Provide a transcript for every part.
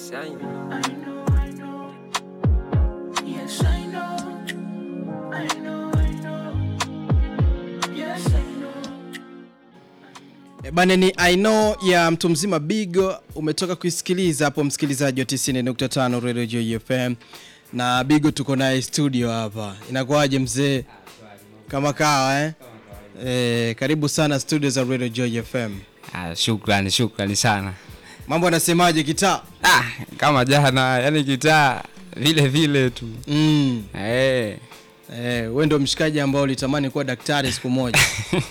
Shine. I know, I know. Yes, I know. I know, I know. Yes, I know. E Bane ni I know ya mtu mzima Bigo umetoka kuisikiliza hapo msikilizaji wa 90.5 Radio Joy FM na Bigo tuko naye studio hapa. Inakuwaje mzee? Kama kawa eh? Eh, karibu sana studio za Radio Joy FM. Ah, shukrani shukrani sana. Mambo anasemaje kitaa? Ah, kama jana yani kitaa vile vile tu. Mm. Eh. Eh, wewe ndio mshikaji ambao ulitamani kuwa daktari siku moja.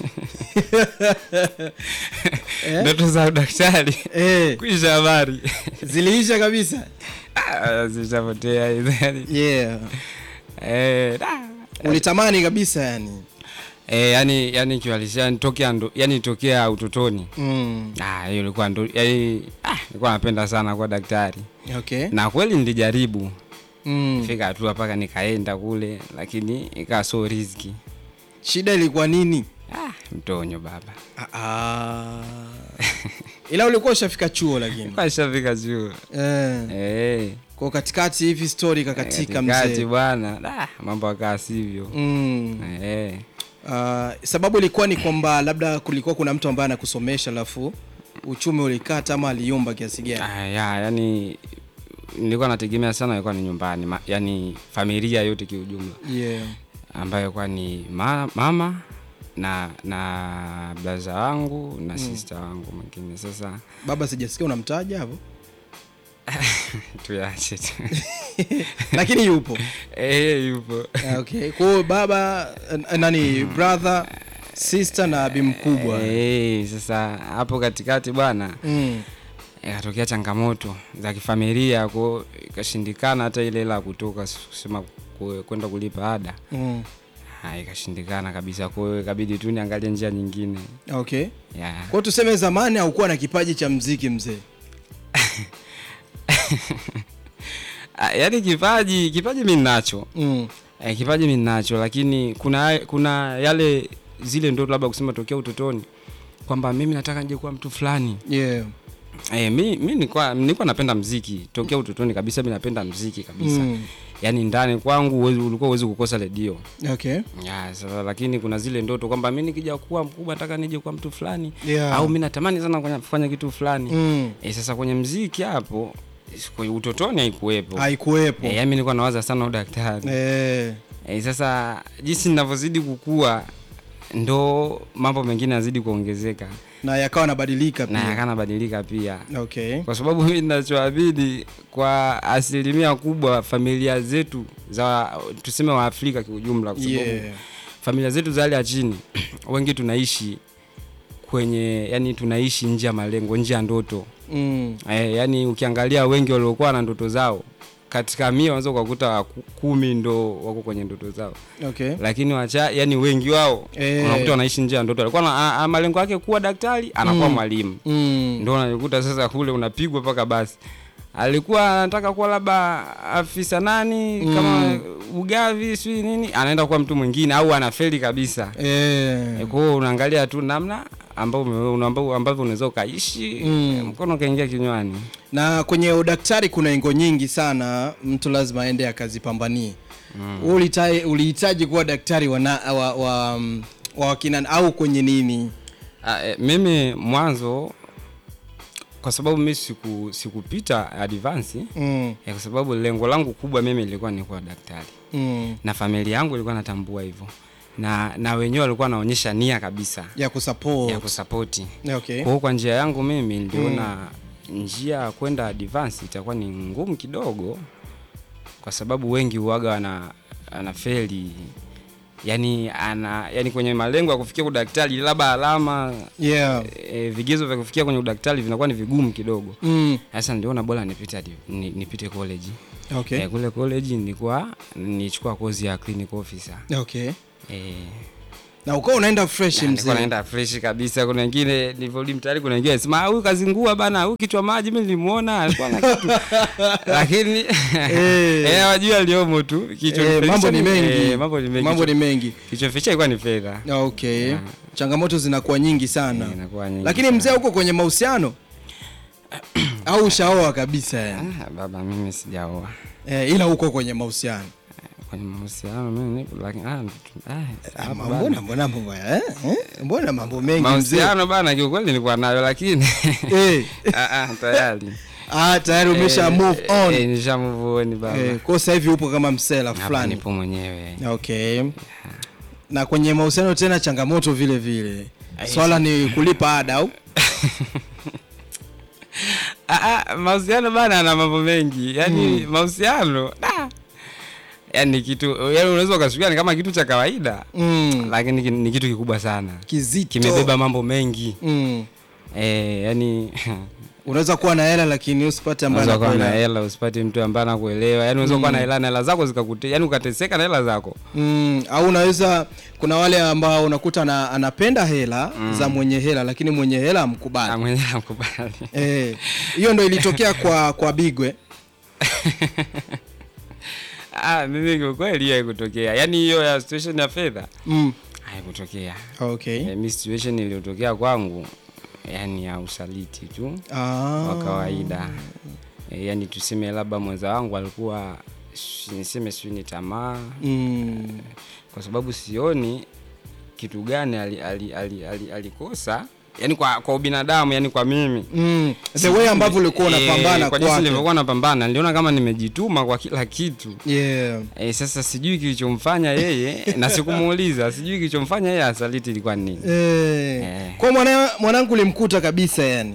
Eh? Ndoto za udaktari. Eh, Kuisha habari. ziliisha kabisa. Ah, zishapotea hizo yani. Yeah. Eh, da. Ulitamani kabisa yani. Eh, yani yani kiwalisia tokea ndo yani tokea utotoni. Mm. Ah, hiyo ilikuwa ndo yani ah, nilikuwa napenda sana kuwa daktari. Okay. Na kweli nilijaribu. Mm. Fika hatua mpaka nikaenda kule lakini ikawa so riziki. Shida ilikuwa nini? Ah, mtonyo baba. Ah, ah. Ila ulikuwa ushafika chuo lakini. Kwa shafika juu. Eh. Eh. Kwa katikati hivi story kakatika Katikati mzee. bwana. Da, mambo akaa sivyo. Mm. Eh. Uh, sababu ilikuwa ni kwamba labda kulikuwa kuna mtu ambaye anakusomesha alafu uchumi ulikata ama aliumba kiasi gani? Ah, ya, yani nilikuwa nategemea sana ilikuwa ni nyumbani, ma, yani familia yote kiujumla Yeah. ambayo ilikuwa ni ma, mama na na blaza wangu na sister wangu mwingine. Sasa Baba sijasikia unamtaja hapo. tuyache tu. Lakini yupo. Eh, yupo. Ah, Okay. Kwa hiyo baba eh, nani brother, sister na bi mkubwa. Eh, sasa hapo katikati bwana Mm. ikatokea changamoto za kifamilia kwa ikashindikana hata ile hela ya kutoka kusema ku- kwenda kulipa ada Mm. Ah, ikashindikana kabisa kwa hiyo ikabidi tu niangalie njia nyingine Okay. yeah. Kwa hiyo tuseme zamani haukuwa na kipaji cha mziki mzee. Ah, yaani kipaji kipaji mi ninacho Mm. eh, kipaji mi ninacho lakini kuna kuna yale zile ndo labda kusema tokea utotoni kwamba mimi nataka nije kuwa mtu fulani Yeah. eh, mi, mi nilikuwa nilikuwa napenda mziki tokea utotoni kabisa mi napenda mziki kabisa Mm. yaani ndani kwangu huwezi- ulikuwa uwezi kukosa redio Okay. ya, sasa, lakini kuna zile ndoto kwamba mi nikija kuwa mkubwa nataka nije kuwa mtu fulani Yeah. au mi natamani sana kufanya- kufanya kitu fulani Mm. e, sasa kwenye mziki hapo kwenye utotoni haikuwepo Haikuwepo. e, mi nilikuwa nawaza sana udaktari Eh. e, sasa jinsi ninavyozidi kukua ndo mambo mengine yazidi kuongezeka Na yakawa nabadilika na pia. yakanabadilika pia Okay. kwa sababu mi ninachoabidi kwa asilimia kubwa familia zetu za tuseme wa Afrika kiujumla, kwa sababu Yeah. familia zetu za hali ya chini wengi tunaishi kwenye yani tunaishi nje ya malengo, nje ya ndoto Mm. eh, yani ukiangalia wengi waliokuwa na ndoto zao katika mia unaweza ukakuta wa ku- kumi ndo wako kwenye ndoto zao, Okay. lakini wacha yani wengi wao Eh. unakuta wanaishi nje ya ndoto. Alikuwa na a- a- malengo yake kuwa daktari, anakuwa Mm. mwalimu Mm. ndo unajikuta sasa kule unapigwa mpaka basi alikuwa anataka kuwa labda afisa nani Mm. kama ugavi sijui nini anaenda kuwa mtu mwingine au anafeli kabisa Eh. e, kwa hiyo unaangalia tu namna ambavyo una- ambavyo ambavyo unaweza ukaishi Mm. mkono ukaingia kinywani Na kwenye udaktari kuna engo nyingi sana, mtu lazima aende akazipambanie. Mm. Ulihitaji ulihitaji kuwa daktari wa, na, wa, wa, mm, wa wakina au kwenye nini? Ah, e, mimi mwanzo kwa sababu mimi siku sikupita advance Mm. eh, kwa sababu lengo langu kubwa mimi lilikuwa ni kuwa daktari Mm. na familia yangu ilikuwa natambua hivyo na na wenyewe walikuwa wanaonyesha nia kabisa Ya kusupport. ya kusapoti Okay. kwa hiyo kwa njia yangu mimi niliona njia ya kwenda advance itakuwa ni ngumu kidogo kwa sababu wengi huaga wana anafeli yani ana yani kwenye malengo ya kufikia udaktari labda alama Yeah. e, vigezo vya kufikia kwenye udaktari vinakuwa ni vigumu kidogo Mm. sasa niliona bora nipite hadi- ni, nipite college Okay. e, kule college nilikuwa nichukua kozi ya clinical officer Okay. e, Na ukawa unaenda fresh nilikuwa mzee. naenda fresh kabisa. Kuna wengine nilivyorudi mtaani, kuna wengine sema huyu kazingua bana, huyu kichwa maji, mimi nilimuona alikuwa na kitu lakini eh, wajua aliomo tu kichwa Eh, ficha mambo ni mengi. eh, mambo ni mengi, Mambo ni Kichwa- mengi. kichwa ficha ilikuwa ni fedha Okay. Yeah. Changamoto zinakuwa nyingi sana. Eh, inakuwa nyingi Lakini sana. mzee huko kwenye mahusiano? au ushaoa kabisa yani Ah, baba mimi sijaoa eh, ila uko kwenye mahusiano kwenye mahusiano mimi nipo lakini ah, ah, Ah, hapo mbona bana. mbona mambo ya eh? eh? mbona mambo mengi mzee mahusiano bana kiukweli nilikuwa nayo lakini eh. ah, ah, tayari ah, tayari umesha Eh, move on eh, nisha move on baba eh, kwa sasa hivi upo kama msela Hapa fulani nipo mwenyewe okay na kwenye mahusiano tena changamoto vile vile swala ni kulipa ada au Ah, ah, mahusiano bana ana mambo mengi yaani mahusiano ah, yaani kitu yaani unaweza ukasikia ni kama kitu cha kawaida mm. lakini ki- ni kitu kikubwa sana kizito kimebeba mambo mengi mm. eh, yani unaweza kuwa na hela lakini usipate ambaye unaweza kuwa na anakuelewa. hela usipate mtu ambaye anakuelewa yani unaweza kuwa na hela na hela zako zikakute yani ukateseka na hela zako mm. au unaweza kuna wale ambao unakuta na, anapenda hela za mwenye hela lakini mwenye hela na amkubali mwenyewe amkubali Eh, hiyo ndo ilitokea kwa kwa bigwe ah, mimi kwa kweli hiyo haikutokea yani hiyo ya situation ya fedha mm. haikutokea okay eh, mi situation iliyotokea kwangu yani ya usaliti tu ah. wa kawaida e, yani tuseme labda mwenza wangu alikuwa si- niseme sijui ni tamaa mm. kwa sababu sioni kitu gani alikosa ali, ali, ali, alikosa yani kwa, kwa ubinadamu yani kwa mimi Mm. the way ambavyo ulikuwa unapambana Eh, kwa jinsi kwake nilivyokuwa napambana niliona kama nimejituma kwa kila kitu yeah. e, sasa sijui kilichomfanya yeye na sikumuuliza sijui kilichomfanya yeye asaliti ilikuwa ni nini Eh. Eh. kwa mwana, mwanangu ulimkuta kabisa yani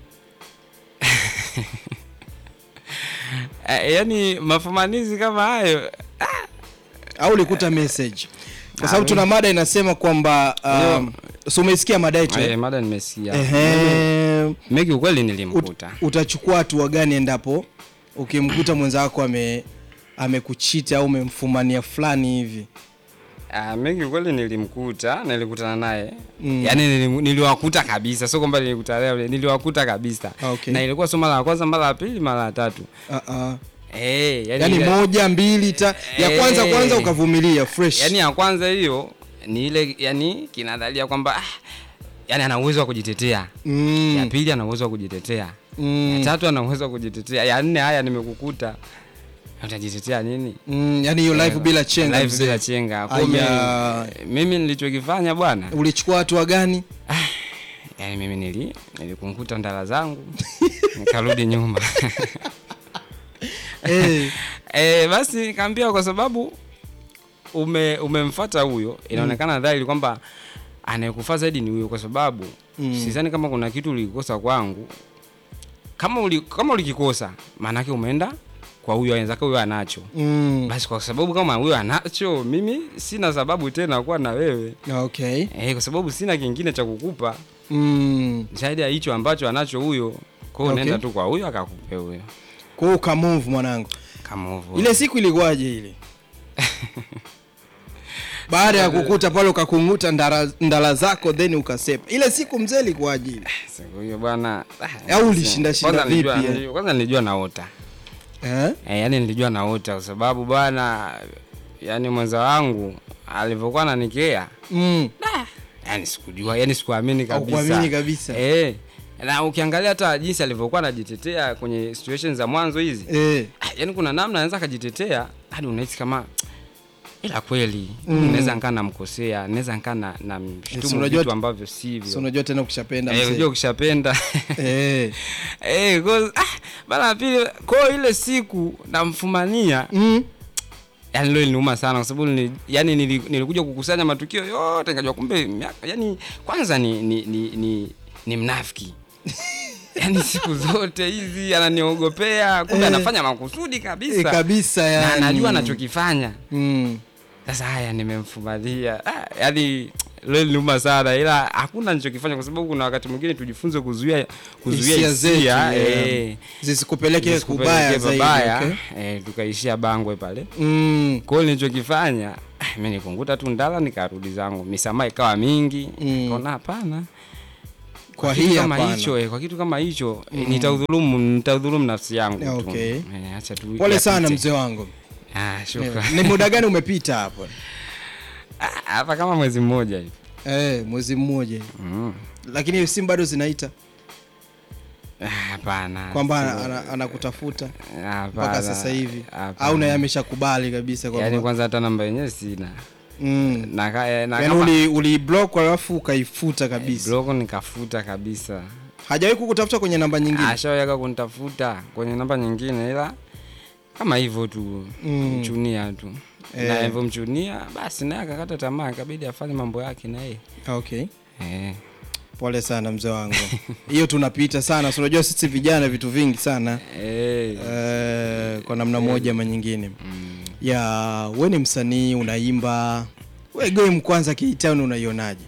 e, yani mafumanizi kama hayo au ulikuta message kwa Ah, sababu tuna mada inasema kwamba um, so umeisikia mada yetu e, eh? mada nimesikia Ehe. meki ukweli Ut, nilimkuta utachukua hatua gani endapo ukimkuta mwenzako ame amekuchiti au umemfumania fulani hivi Ah, mengi kweli nilimkuta nilikutana naye Mm. yaani nilim- niliwakuta kabisa sio kwamba nilikutana naye niliwakuta kabisa Ah, okay. na ilikuwa sio mara ya kwanza mara ya pili mara ya tatu uh-uh. eh yani, yani ile- moja mbili ta ya kwanza Eh. kwanza ukavumilia fresh yani ya kwanza hiyo ni ile yani kinadhalia kwamba ah, yani ana uwezo wa kujitetea ya mm. pili ana uwezo wa kujitetea ya Mm. tatu ana uwezo wa kujitetea ya nne haya nimekukuta utajitetea nini Mm. yani hiyo live bila chenga Live mzee. bila chenga Kwa hiyo Aya. mimi- mimi nilichokifanya bwana ulichukua hatua gani yani mimi nili nilikunkuta ndala zangu nikarudi nyuma eh. e, basi nikaambia kwa sababu ume umemfata huyo inaonekana dhahiri kwamba anayekufaa zaidi ni huyo kwa sababu Mm. mm. sidhani kama kuna kitu ulikikosa kwangu kama uli, kama ulikikosa maanake umeenda kwa huyo wenzake huyo anacho mm. basi kwa sababu kama huyo anacho mimi sina sababu tena kuwa na wewe okay e, kwa sababu sina kingine cha kukupa mm. zaidi ya hicho ambacho anacho huyo kwa hiyo Okay. unaenda tu kwa huyo akakupe huyo kwa hiyo ukamove mwanangu kama hivyo ile siku ilikuwaje ile baada ya kukuta pale ukakunguta ndara, ndala zako then ukasepa ile siku mzee ilikuwaje ile siku hiyo bwana ah, Au ulishinda shinda kwanza nilijua- vipi, eh? nilijua- kwanza nilijua naota eh? e, yani nilijua naota kwa sababu bwana yani mwenza wangu alivyokuwa nanikea mm. yani sikujua yani sikuamini kabisa Haukuamini kabisa. e, na ukiangalia hata jinsi alivyokuwa anajitetea kwenye situation za mwanzo hizi eh. ah, yani kuna namna anaweza akajitetea hadi unahisi kama ila kweli Mm. mm. naweza nkaa namkosea naweza nkaa na, na Si mshtumu unajua- vitu ambavyo sivyo so unajua tena ukishapenda Eh, mzee. unajua ukishapenda eh. Eh, cause, ah, mara ya pili kwao ile siku namfumania mm. yani leo iliniuma sana kwa sababu nili, yani nili- nilikuja kukusanya matukio yote nikajua kumbe miaka yani kwanza ni ni, ni, ni, ni mnafiki yani siku zote hizi ananiogopea kumbe Eh. anafanya makusudi kabisa eh, kabisa na yani. anajua anachokifanya mm. sasa haya nimemfumalia ah, yani leo iliniuma sana ila hakuna nichokifanya kwa sababu kuna wakati mwingine tujifunze kuzuia kuzuia Hisia zetu, hisia yeah. eh, zisikupeleke zisikupelekee kubaya zaidi babaya, okay? eh, tukaishia bangwe pale mm. kwao nilichokifanya ah, mi nikunguta tu ndala nikarudi zangu misamaha ikawa mingi Mm. kaona hapana kwa kitu hii kama hapana. hicho eh, kwa kitu kama hicho eh, nitaudhulumu nitaudhulumu nafsi yangu tu. Okay. Eh, acha tu pole sana yapite. mzee wangu ah, Eh, shukran ni muda gani umepita hapo Ah, hapa kama mwezi mmoja hivi eh, mwezi mmoja hivi. mm. lakini simu bado zinaita Ah, Hapana. kwamba sio- ana- ana- anakutafuta hapana, mpaka sasa hivi hapana. au naye ameshakubali kabisa Yaani kwamba kwanza hata namba yenyewe sina. mm. Na ka- eh, na yaani kama- uli, uli block alafu ukaifuta kabisa block nikafuta kabisa. hajawahi kukutafuta kwenye namba nyingine Ashaweka kunitafuta kwenye namba nyingine ila kama hivyo tu Mm. mchunia tu. Eh. Na hivyo mchunia basi naye akakata tamaa ikabidi afanye mambo yake na yeye. okay Eh. pole sana mzee wangu hiyo tunapita sana so unajua sisi vijana vitu vingi sana Eh. eh, kwa namna moja ama nyingine Mm. ya we ni msanii unaimba we game kwanza K-Town unaionaje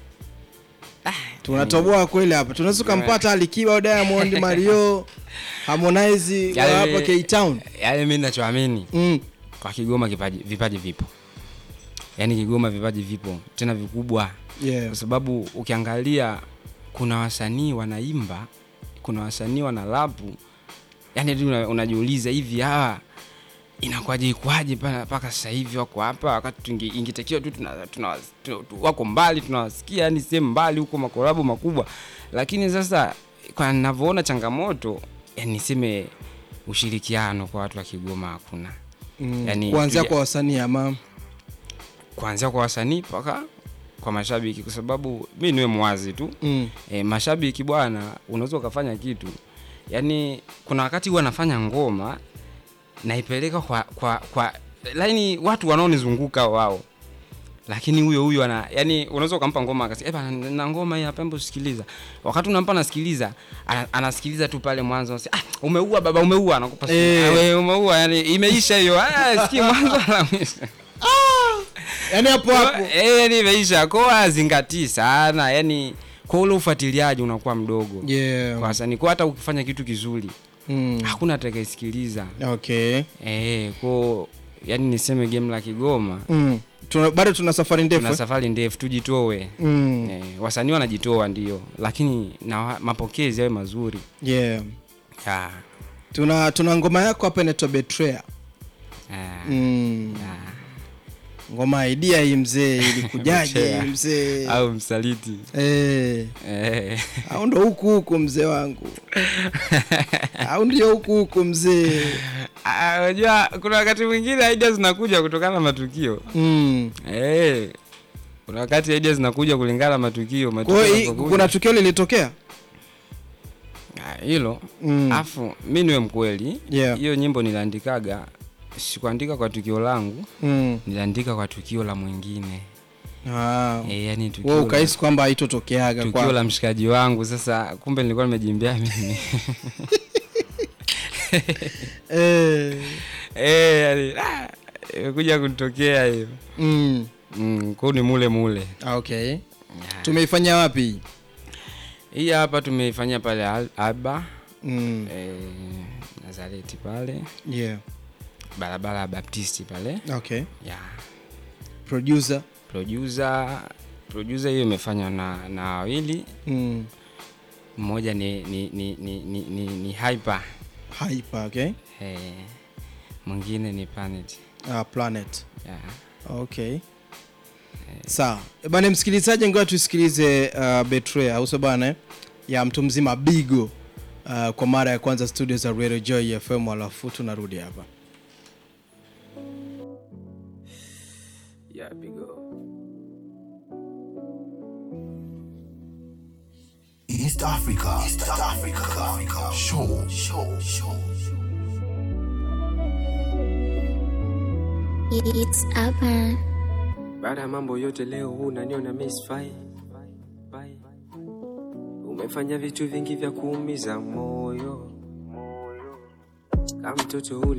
tunatoboa kweli hapa tunaweza ukampata Alikiba au Diamond Mario Harmonize wa Yaani- hapa K-Town Yaani mimi ninachoamini mm. kwa Kigoma kipaji, vipaji vipo, yaani Kigoma vipaji vipo tena vikubwa, yeah. kwa sababu ukiangalia kuna wasanii wanaimba, kuna wasanii wana lapu, yaani hadi una, unajiuliza hivi hawa inakuwaje ikwaje pa- mpaka sasa hivi wako hapa, wakati tunge- ingetakiwa tu tuna, tuna, tuna, tu- wako mbali tunawasikia, yani sehemu mbali huko makolabo makubwa, lakini sasa kwa ninavyoona changamoto, yani niseme ushirikiano kwa watu wa Kigoma hakuna mm. Yani, kuanzia tuja- kwa wasanii ama kuanzia kwa wasanii mpaka kwa mashabiki, kwa sababu mi niwe mwazi tu mm. e, mashabiki bwana, unaweza ukafanya kitu yani, kuna wakati huwa nafanya ngoma naipeleka kwa kwa kwa laini watu wanaonizunguka wao, lakini huyo huyo ana yani, unaweza ukampa ngoma akasema, eh bana, na ngoma hii hapa, hebu sikiliza. Wakati unampa nasikiliza, ana, anasikiliza tu pale mwanzo, anasema, ah, umeua baba, umeua, anakupa simu. Eh. Ah, wewe umeua, yani imeisha hiyo, ah, sikii mwanzo na mwisho yani hapo hapo Eh, yani imeisha kwa azingatii sana yani kwa ule ufuatiliaji unakuwa mdogo yeah. kwa wasanii kwa hata ukifanya kitu kizuri mm. hakuna atakayesikiliza okay eh kwa yani niseme game la Kigoma mm. tuna, bado tuna safari ndefu tuna eh? safari ndefu tujitoe mm. eh, wasanii wanajitoa ndio lakini na wa- mapokezi yawe mazuri yeah. ya tuna tuna ngoma yako hapa inaitwa Betrayal ya, mm. ya. ngoma idea hii mzee ilikujaje Betrayal. mzee au msaliti eh. eh. au ndo huku huku mzee wangu au ndio huku huku mzee Ah, unajua kuna wakati mwingine idea zinakuja kutokana na matukio mm. Eh, kuna wakati idea zinakuja kulingana na matukio kwa matukio hiyo hii- yanapokuja. kuna tukio lilitokea Ah, hilo mm. afu mi niwe mkweli Yeah. hiyo nyimbo niliandikaga sikuandika kwa tukio langu mm. niliandika kwa tukio la mwingine ah. e, yani tukio, wewe la, ukahisi kwamba haitotokeaga tukio kwa la mshikaji wangu sasa kumbe nilikuwa nimejimbia mimi eh. e, yani, ah, imekuja kunitokea hiyo mm. mm, kwao ni mule mule Ah, okay Ya. tumeifanya wapi hii hapa tumeifanyia pale Al- alba mm. e, nazareti pale yeah. barabara ya baptisti pale okay ya producer producer producer hiyo imefanywa na na wawili mm. mmoja ni ni ni ni, ni, ni, ni hyper hyper okay eh, mwingine ni planet ah, planet yeah. okay sawa Eh, bana msikilizaji ngoja tusikilize uh, betray au sio bana eh? ya mtu mzima bigo uh, kwa mara ya kwanza studio za radio joy fm alafu tunarudi hapa Yeah, big up. East Africa. East Africa. Show. Show. Show. It's Urban. Baada ya mambo yote leo huu unaniona misfai Bye. Umefanya vitu vingi vya kuumiza moyo kama mtoto uli